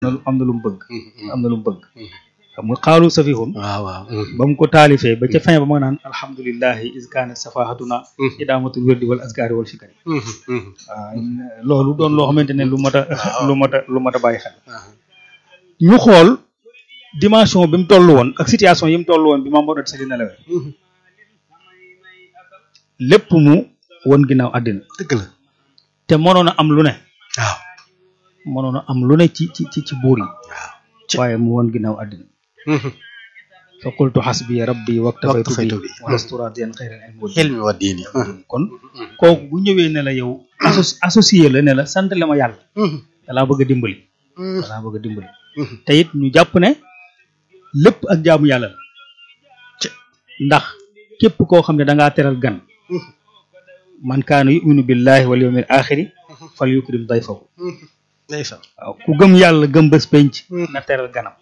am na lu mu bëgg am na lu mu bëgg xam nga xaalu safihun waaw waaw ba mu ko taalifee ba ca fin ba ma naan alhamdulillahi is kaanat safahatuna idaamatul wirdi wal askari wal fikari waaw loolu doon loo xamante ne lu mat a lu mat a lu mat a bàyyi xel ñu xool dimension bi mu toll woon ak situation yi mu toll woon bi Maam Mor Anta Sali nelawee lépp mu won ginnaaw àddina dëgg la te mënoon a am lu ne waaw mënoon a am lu ne ci ci ci ci buur yi waaw waaye mu won ginnaaw àddina fa qultu xasbi rabbi waktafaytu Waktafaytu bi bi. walastu radiyan xayran ilmi wa xel mi wa diini kon kooku bu ñëwee ne la yow asso- associé la ne la sant la ma yàlla dalaa bëgg a dimbali dalaa bëgg a dimbali te it ñu jàpp ne lépp ak jaamu yàlla la ndax képp koo xam ne da ngaa teral gan man kaana yuminu billahi wal yawmil axiri fal yukrim dayfahu ndeysaan waaw ku gëm yàlla gëm bés penc na teral ganam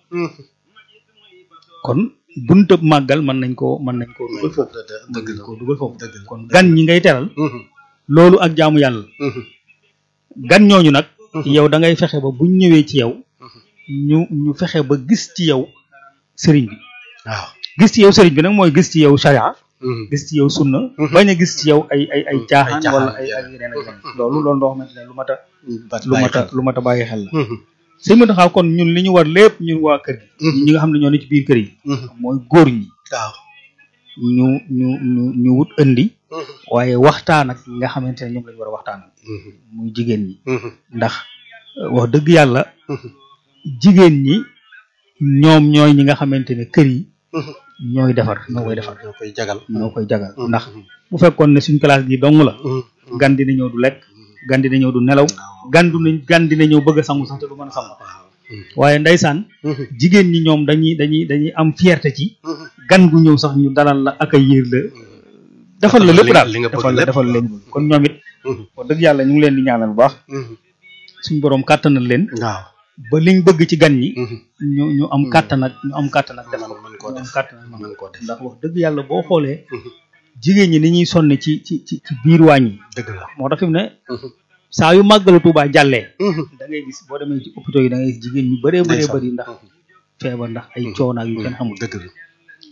kon buntëb màggal mën nañ koo mën nañ koo dugal foofu dëgg mën nañ la koo dugal foofu dëgg la kon gan ñi ngay teral loolu ak jaamu yàlla la gan ñooñu nag yow da ngay fexe ba buñ ñëwee ci yow ñu ñu fexe ba gis ci yow sëriñ bi waaw gis ci yow sëriñ bi nag mooy gis ci yow sharia gis ci yow sunna bañ a gis ci yow ay ay ay caaxaan caaxaan, wala ay yeah. ay yeneen ak yeneen loolu loolu loo xamante ne lu mat a bat lu mat a lu mat a bàyyi xel la sëñ bi taxaw kon ñun li ñu war lépp ñun waa kër gi ñi nga xam ne ñoo ne ci biir kër yi mooy góor ñi waaw ñu ñu ñu ñu wut indi waaye waxtaan ak ñi nga xamante ne ñoom lañu war a waxtaan muy jigéen ñi ndax euh, wax dëgg yàlla jigéen ñi ñoom ñooy ñi nga xamante ne kër yi ñooy defar ñoo koy defar ñoo koy jagal ñoo koy jagal ndax bu fekkoon ne suñ classe gi dong la gan dina ñëw du lekk gan dina ñëw du nelaw gan du gan dina ñëw bëgg a sangu sax te du mën a sangu waaw waaye ndeysaan jigéen ñi ñoom dañuy dañuy dañuy am fierté ci gan gu ñëw sax ñu dalal la accueillir la defal la Defal la lépp li- daal li nga bëgg defal la lépp. defal leen kon ñoom it wax dëgg yàlla ñu ngi leen di ñaanal bu baax suñu boroom kàttanal leen waaw ba liñ bëgg ci gan ñi ñu ñu am kàttan ak ñu am kàttan ak def ko mën koo ñu am def kàttan ak man mën koo def ndax wax dëgg yàlla boo xoolee jigéen ñi ni ñuy sonne ci ci ci ci biir waañ yi dëgg la moo tax fi mu ne saa yu màggalu Tuubaa jàllee da ngay gis boo demee ci hôpitaux yi da ngay gis jigéen ñu bëree bëree Ndeysaan. bëri ndax feebar ndax ay coono ak yu kenn xamul dëgg la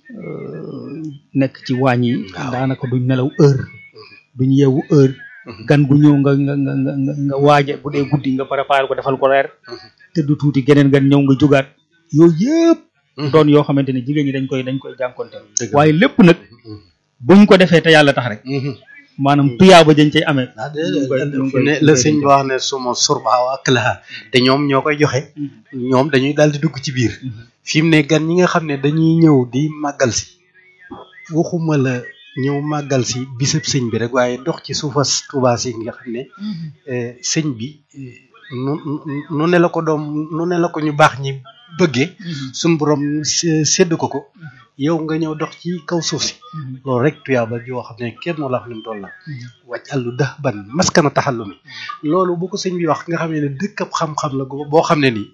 nekk ci waañ yi Waaw. daanaka duñ nelaw heure duñ yeewu heure gan gu ñëw nga nga nga nga nga nga waaje bu dee guddi nga préparé ko defal ko reer te du tuuti geneen gan ñëw nga jógaat yooyu yëpp doon yoo xamante ne jigéen ñi dañ koy dañ koy jànkonteel Dëgg la. waaye lépp nag buñ ko defee te yàlla tax rek maanaam tuyaaba dañ cay amee ah ñu ngi koy- ñu ngi fu koy- ne ñu la koy sëñ bi denc. wax ne suma surba wa aklaha te ñoom ñoo koy joxe ñoom dañuy daal di dugg ci biir fi mu ne gan ñi nga xam ne dañuy ñëw di màggal si waxuma la ñëw màggal si bisab sëñ bi rek waaye dox ci suufas Tuubaa si nga xam ne eh, sëñ bi eh, nu nu- nu ne la ko doom nu ne la ko ñu baax ñi bëggee suñ borom sé- sédd ko ko yow nga ñëw dox ci kaw suuf si loolu rek tuyaaba joo xam ne kenn moo la wax ni mu toll la wàcc àllu dax ban maskana taxallu mi loolu bu ko sëñ bi wax nga xam ne dëkkab xam-xam la go- boo xam ne nii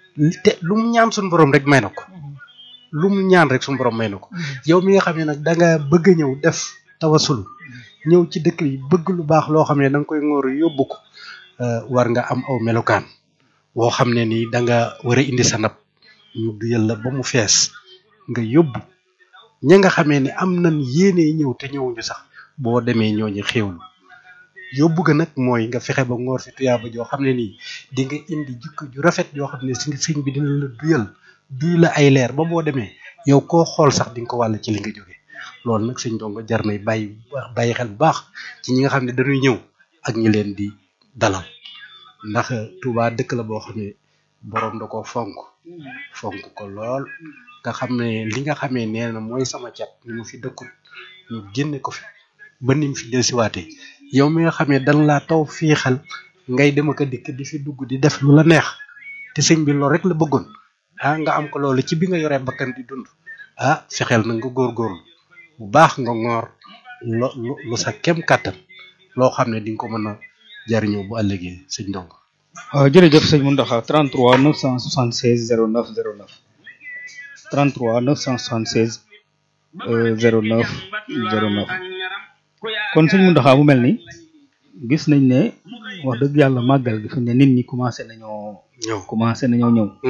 te lu mu ñaan suñu borom rek may na ko lu mu ñaan rek suñu borom may na ko yow mi nga xam ne nag da nga bëgg a ñëw def tawasul ñëw ci dëkk yi bëgg lu baax loo xam ne da nga koy ngóor yóbbu ko euh, war nga am aw melokaan woo xam ne nii da nga war a indi sa ndab ñu duyal la ba mu fees nga yóbbu ña nga xamee ni am nañ yéene ñëw te ñëwuñu sax boo demee ñooñu xéewlu yóbbu ga nag mooy nga fexe ba ngoor si tuyaaba joo xam ne nii di nga indi jikko ju rafet yoo xam ne si sëñ bi dina la duyal duy la ay leer ba boo demee yow koo xool sax di nga ko wàll ci li nga jóge loolu nag sëñ dongo jar nay bàyyi bàyyi xel bu baax ci ñi nga xam ne dañuy ñëw ak ñi leen di dalal ndax Touba dëkk la boo xam ne boroom da ko fonk fonk ko lool nga xam ne li nga xamee nee na mooy sama cat ni mu fi dëkkul ñu génne ko fi ba ni mu fi dellusiwaatee yow mi nga xam ne dan laa taw fii xel ngay dem ak a dikk di fi dugg di def lu la neex te sëñ bi loolu rek la bëggoon ah nga am ko loolu ci bi nga yoree bakkan di dund ah fexeel na nga góorgóorlu bu baax nga ngoor lo lu lu sa kem kàttan loo xam ne di nga ko mën a jariñoo bu ëllëgee sëñ ndongo waaw jërëjëf sëñ Mountakha 33 976 09 09 33 976 euh, 09 09 kon sëñ Mountakha mu mel ni gis nañ ne wax dëgg yàlla màggal gi fi ne nit ñi commencé nañoo ñëw commencé nañoo ñëw